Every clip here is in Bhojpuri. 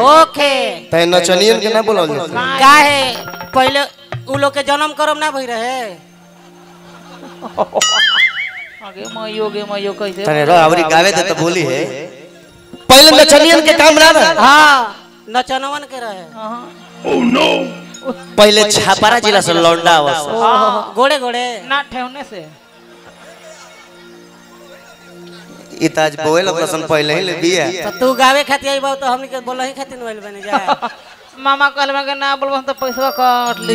होखे तै नचनियन के ना बोलल जाए काहे पहले उ लोग के जन्म करम ना भई रहे आगे मयो गे मयो कैसे तने रो आवरी गावे दे तो बोली है पहले नचनियन के काम ना रहा हाँ नचनवन के रहे पहले छापारा जिला से लौंडा आवस गोड़े गोड़े ना ठेवने से ई त आज बोल लसन पहले ही ले बिया तो तू गावे खातिर आई बाऊ तो हमनी के बोला ही खातिर नोइल बने जा मामा कहल में के ना बोलबो तो पैसा काट ली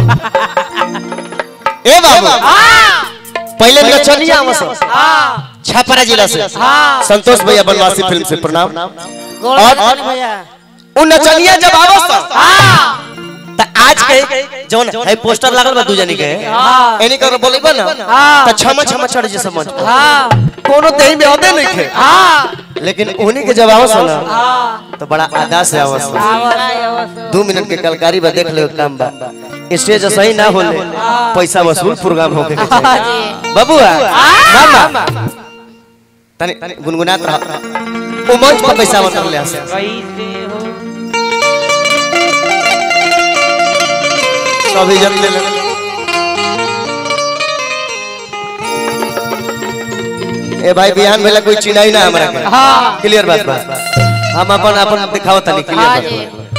ए बाबू पहले नचनिया आवस हाँ छापारा जिला से हाँ संतोष भैया बनवासी फिल्म से प्रणाम गोड़ और- और भैया उ नचनिया जब आवस हाँ त आज के जौन है पोस्टर लागल बा दू जनी के हाँ एनी कर बोलेबा ना हाँ। त छमा छमा चढ़ जे समझ हाँ कोनो देही में होदे नहीं खे हाँ लेकिन उन्हीं के जब आवस ना हाँ तो बड़ा अदा से आवस दो मिनट के कलकारी बा देख ले काम बा स्टेज सही ना होले पैसा वसूल प्रोग्राम होके के हाँ चाहिए जी बबुआ मामा तनी गुनगुनात रह ओ मंच पर पैसा उतर ले आसे कैसे हो सब इज्जत ले ले ए भाई बिहान भेला कोई चिनाई ना हमरा के हाँ क्लियर बात बा हम अपन अपन दिखाओ तनी हाँ क्लियर जी बात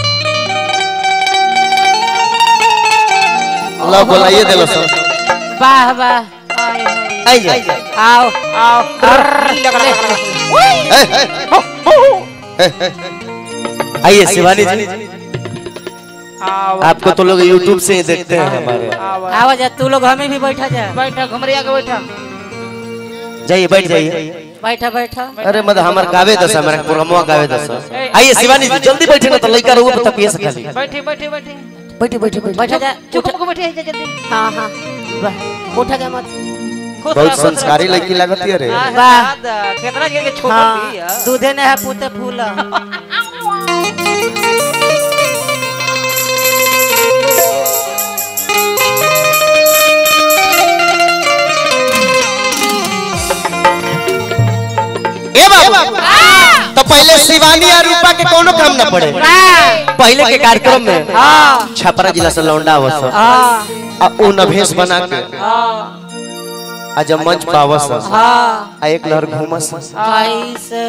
लो बोलाइए देलो सब वाह वाह आए हाय आई जा आओ आओ लगले ए, ए, ए, ए। आइए शिवानी जी आओ आपको तो लोग YouTube से ही देखते हैं हमारे आओ आओ जा तू लोग हमें भी बैठा जा बैठा घुमरिया के बैठा जाइए बैठ जाइए बैठा बैठा अरे मत हमार गावे दस हमारा प्रोग्रामवा गावे दस आइए शिवानी जी जल्दी बैठे ना तो लइका रहुआ पता पिए से खाली बैठे बैठे बैठे बैठे बैठे बैठे बैठा जा चुप उठा को बैठे जा जल्दी हाँ हाँ वाह उठा जा मत खुश बहुत रह, खुश संस्कारी रह। लड़की लगती है रे हाँ, वाह। दादा, कितना के छोड़ हाँ दिया दूधे ने है पूते फूल ए बाबू तो पहले शिवानी और रूपा के कोनो काम ना पड़े पहले के कार्यक्रम में हाँ छपरा जिला से लौंडा आवस हाँ आ उ नभेस बना के हाँ आ जब मंच पावस हाँ आ एक लहर घूमस कैसे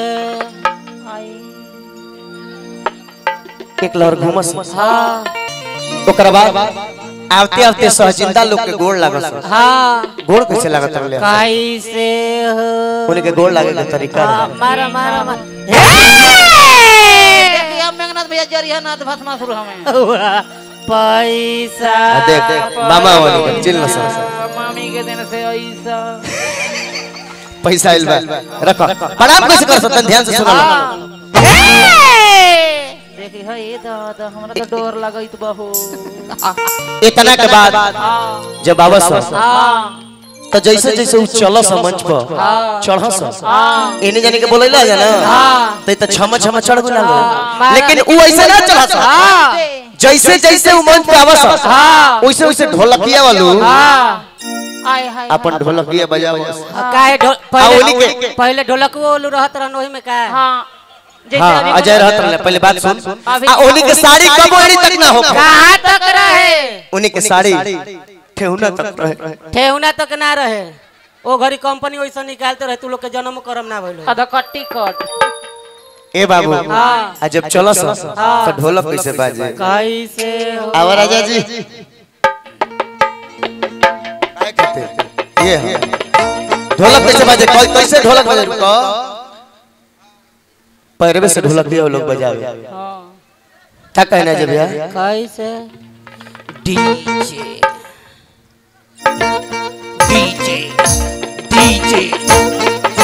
एक लहर घूमस हाँ ओकर बाद आवते आवते सहजिंदा लोग के गोड़ लागस हाँ गोड़ कैसे लागत रहले कैसे हो उन्हीं के गोड़ लागे के तरीका हाँ, रहे। मारा मारा मारा देखिए मेघनाथ भैया जरिया नाथ भस्मा शुरू हमें पैसा आ देख देख मामा वाली के चिल्ला सा मामी के दिन से ऐसा पैसा आइल बा रखो प्रणाम कैसे कर सकते ध्यान से सुनो देखी है ये दादा हमरा तो डर लगत बहो इतना के बाद हाँ जब आवस हाँ तो जैसे जैसे उ चलस मंच पर चढ़स हाँ एने जाने के बोलैला है ना हाँ तो त छमा छमा चढ़ गुला हाँ। लेकिन उ ऐसे ना चढ़स हाँ जैसे जैसे उ मंच पे आवस हाँ वैसे वैसे ढोलकिया वालू हाँ आय हाय अपन ढोलकिया बजावस काहे ढोल आ, ओली पहले के- पहले ढोलकवा ओलू रहत रहन ओही में का हाँ जैसे हाँ अभी अजय बोला- रहत रहले पहले बात सुन अभी- आ ओनी के साड़ी कब ओनी तक ना हो कहाँ तक रहे उन्हीं के साड़ी ठेहुना तक रहे ठेहुना तक ना रहे ओ घड़ी कंपनी वैसा निकालते रहे तू लोग के जन्म करम ना भइलो आधा कट्टी कट ए बाबू हाँ आ जब चलस तो ढोलक कैसे बाजे कैसे हो आवा राजा जी काय कहते ये हाँ। ढोलक कैसे बाजे कै- कैसे ढोलक बजे रुको पैरवे से ढोलक दिया वो लोग बजावे हाँ क्या कहना है जब यार कैसे डीजे डीजे डीजे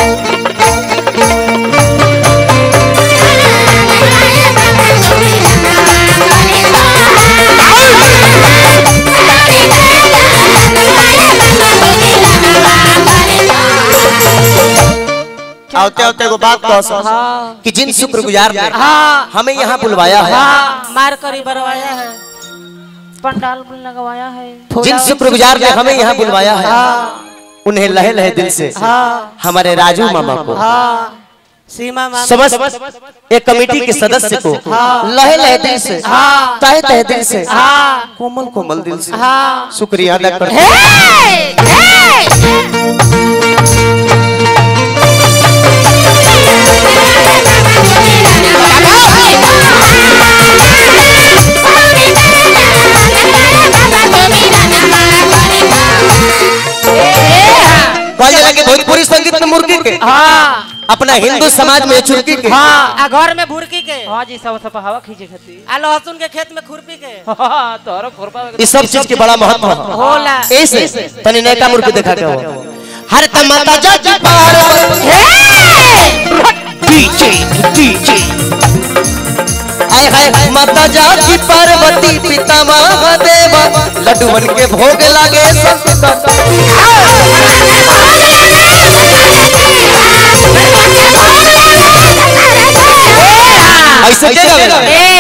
आवते आवते एगो बात कह सक हाँ कि जिन शुक्रगुजार ने हाँ हमें यहाँ बुलवाया है हाँ मार करी बरवाया है पंडाल भी लगवाया है जिन शुक्रगुजार ने हमें यहाँ बुलवाया है हाँ उन्हें लहे लहे दिल से हाँ हमारे राजू मामा को हाँ सीमा मांग समझ एक कमेटी के सदस्य को लहे लहे दिल से तहे तहे दिल से कोमल कोमल दिल से शुक्रिया अदा करते हैं। कहल जाला कि भोजपुरी संगीत में मुर्गी के अपना हिंदू समाज में चुरकी के आ घर में भुरकी के हाँ जी सब सब हवा खींचे खाती आ लहसुन के खेत में खुरपी के तोहरो खुरपा इस सब चीज के बड़ा महत्व है होला ऐसे तनी नयका मुर्गी देखा के हो हर तमाता जज पार्वती डीजे डीजे आय हाय माता जाति पार्वती पिता महादेव लड्डू बन के भोग लागे संत ऐसे के गावेला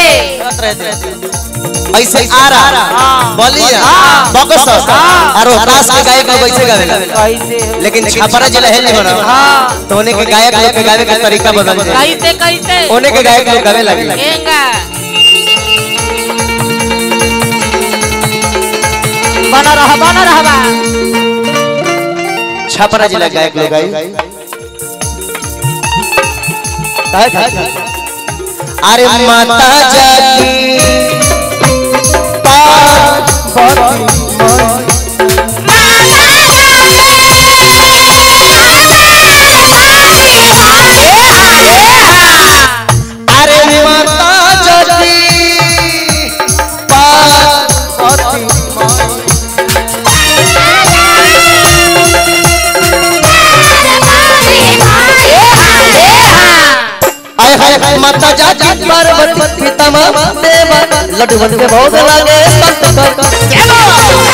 ऐसे आरा बलिया बकसर और रोहतास के गायक लोग ऐसे गावेला कैसे लेकिन छपरा जिला है नहीं बना तो उन्हें के गायक लोग के गावे का तरीका बदल जाए कैसे कैसे उन्हें के गायक लोग गावे लगे एंगा बना रहा बना रहा छपरा जिला गायक लोग गाई काहे खातिर? अरे माता जाकी पार्वती अरे माता जाकी पार्वती आय हाय माता जाति पार्वती पिता देव लड्डू बन के भोग लागे संत कर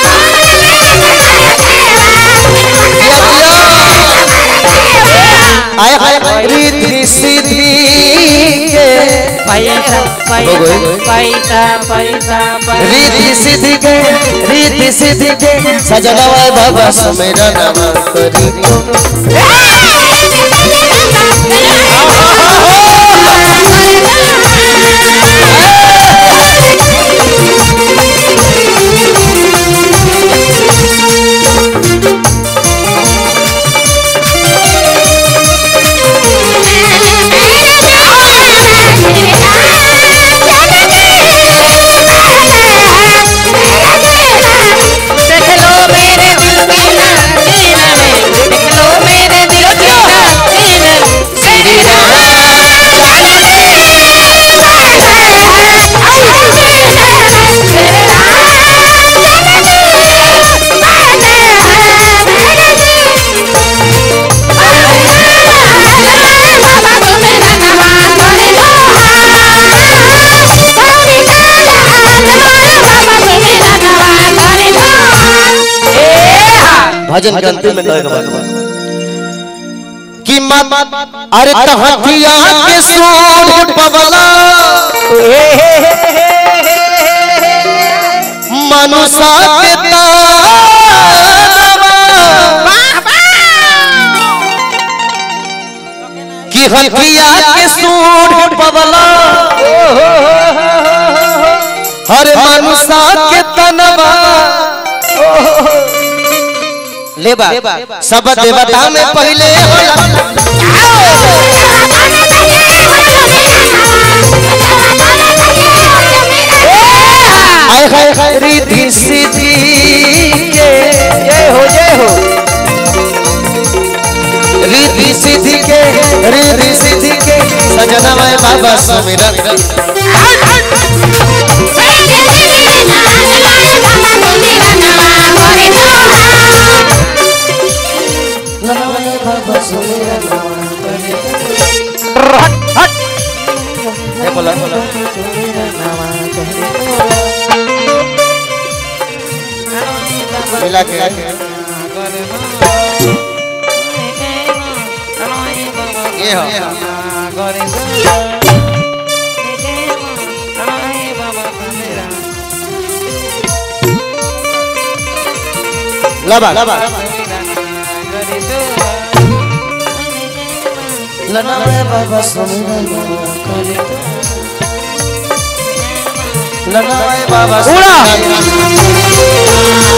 आय हाय रिद्धि सिद्धि के पैसा हो गए। पैसा पैसा पैसा रिद्धि सिद्धि के रिद्धि सिद्धि के सजनवा बाबा समेरा नाम करी भजन के अंतिम में कहे के बाद कि मत अरे तहतिया के सूट पवला मनुष्य के तावा कि हथिया के सूट पवला हरे मनुष्य के तनवा लेबा सब देवता में पहले होला आय हाय हाय रिद्धि सिद्धि के जय हो जय हो रिद्धि सिद्धि के रिद्धि सिद्धि के सजना मैं बाबा समीरन ये बोला मिला के ये हो लबा लबा लनावे बाबा समय लनावे बाबा उड़ा